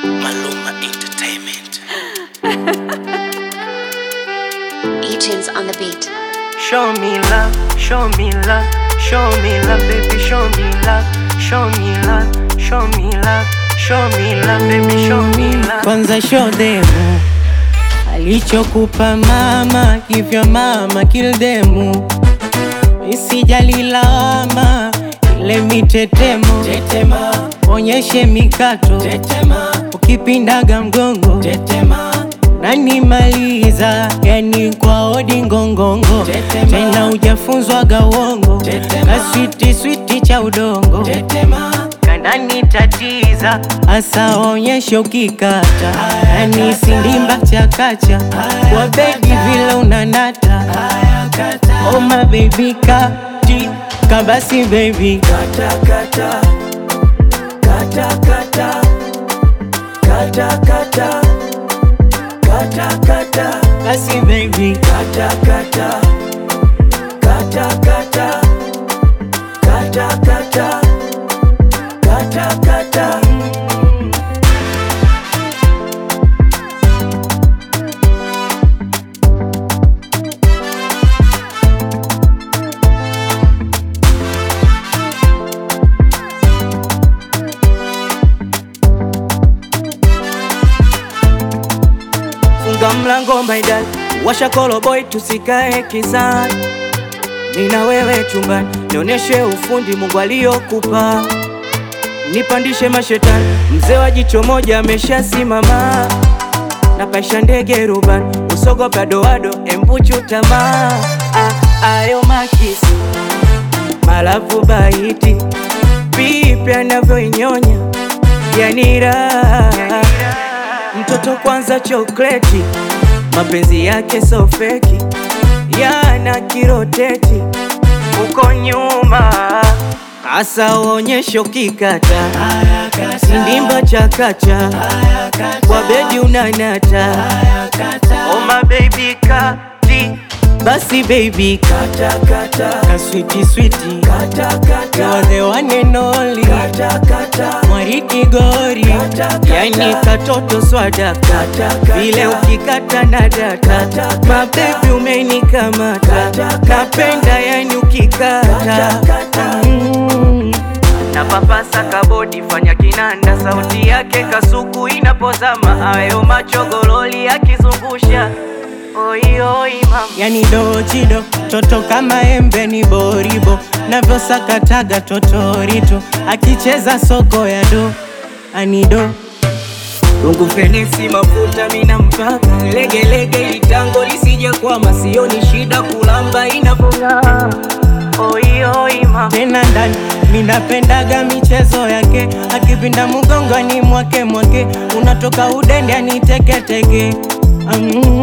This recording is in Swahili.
Maluma Entertainment. E-tunes on the beat. Show me love, show me love, show me love, baby, show me love, show me love, show me love, show me love, baby, show me love. Kwanza show them alichokupa mama, hivyo mama kill them. Isijali lawama, ile mitetemo tetema, onyeshe mikato tetema, ukipindaga mgongo tetema, nanimaliza yani kwa odi ngongongo tena ujafunzwa uongo kaswiti switi cha udongo tetema kanani tatiza asa onyeshe ukikata yani sindimba chakacha kwa bedi vile unanata oh my baby kati kabasi baby kata kata kata kata kata kata kata kata basi baby kata kata kata kata kata kata kata kata Funga mlango maidal, washa koloboy, tusikae kizani. Nina wewe chumbani, nionyeshe ufundi Mungu aliyokupa, nipandishe mashetani. Mzee wa jicho moja ameshasimama, napaisha ndege rubani, usogopa doado, embuchu tamaa. Ah, ayo makisi malavu baiti, vipi anavyoinyonya yani raha mtoto kwanza chokleti, mapenzi yake so feki, yana kiroteti uko nyuma, asa onyeshe ukikata, sindimba chakacha, kwa bedi unanata, oh my baby kati basi baby kata kata kaswiti switi kata kata you are the one and only kata kata mwariki gori yani katoto swada kata vile ukikata na data mabebi umenikamata napenda yani ukikata Mm. na papasa kabodi fanya kinanda sauti yake kasuku inapozama ayo machogololi akizungusha oioi mama yani dochido toto kama embe ni boribo navyosakataga totorito akicheza soko ya do anido Rungu fenesi mafuta mina mpaka legelege litango lisije kwama sioni shida kulamba inapong'aa oi oi mama tena ndani minapendaga michezo yake akipinda mgongoni mwake mwake unatoka udende aniteketeke mm.